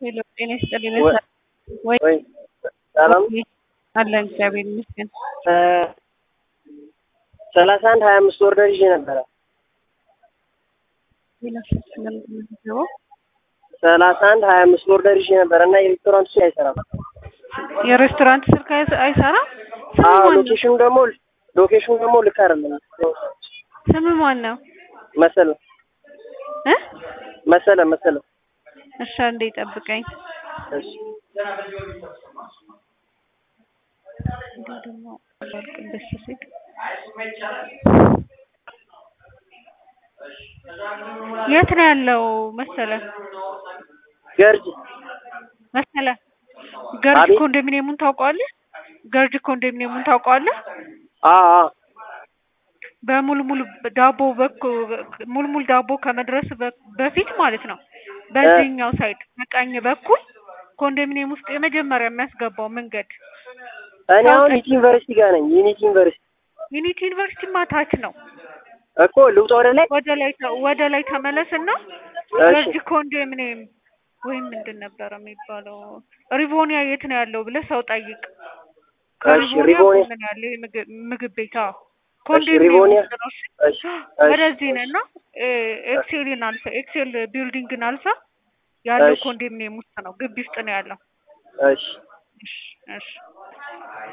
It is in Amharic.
ሄሎ ጤና ይስጥልኝ። ወይ ወይ ወይ ሰላም አለን እግዚአብሔር ይመስገን። ሰላሳ አንድ ሀያ አምስት ኦርደር ይዤ ነበረ። ሌላ ስልክ ለምንድን ነው የምትገባው? ሰላሳ አንድ ሀያ አምስት ኦርደር ይዤ ነበረ እና የሬስቶራንቱ ስልክ አይሰራም። የሬስቶራንት ስልክ አይሰ- አይሰራም። ስም አዎ ማን ነው? ሎኬሽኑ ደግሞ ሎኬሽኑ ደግሞ ልክ አይደለም። ስም ማን ነው? መሰለ እ መሰለ መሰለ እሺ አንዴ ጠብቀኝ። እሺ እንዲሁ ደግሞ አላልቅም ደስ ሲል የት ነው ያለው መሰለ ገርጅ መሰለ ገርጅ አቤት። ኮንዶሚኒየሙን ታውቀዋለህ? ገርጅ ኮንዶሚኒየሙን ታውቀዋለህ? አዎ አዎ በሙልሙል ዳቦ በኩል ሙልሙል ዳቦ ከመድረስ በ- በፊት ማለት ነው። በዚህኛው ሳይድ በቀኝ በኩል ኮንዶሚኒየም ውስጥ የመጀመሪያ የሚያስገባው መንገድ እኔ አሁን ዩኒቲ ዩኒቨርሲቲ ጋር ነኝ። ዩኒቲ ዩኒቨርሲቲ ዩኒቲ ዩኒቨርሲቲ ማታች ነው። እኮ ልውጣ ወደ ላይ። ወደ ላይ ተ- ወደ ላይ ተመለስና እሺ ገርጅ ኮንዶሚኒየም ወይም ምንድን ነበረ የሚባለው ሪቮኒያ የት ነው ያለው ብለህ ሰው ጠይቅ። ከሪቮኒያ ሪቮኒያ። ጎን ነው ያለው የምግብ ምግብ ቤት አዎ። ሪቮኒያ። ኮንዶሚኒየም ውስጥ ነው። እሺ? እሺ እሺ ወደዚህ ነና ኤክሴልን አልፈ ኤክሴል ቢልዲንግን አልፈ ያለው እሺ። ኮንዶሚኒየም ውስጥ ነው፣ ግቢ ውስጥ ነው ያለው። እሺ እሺ እሺ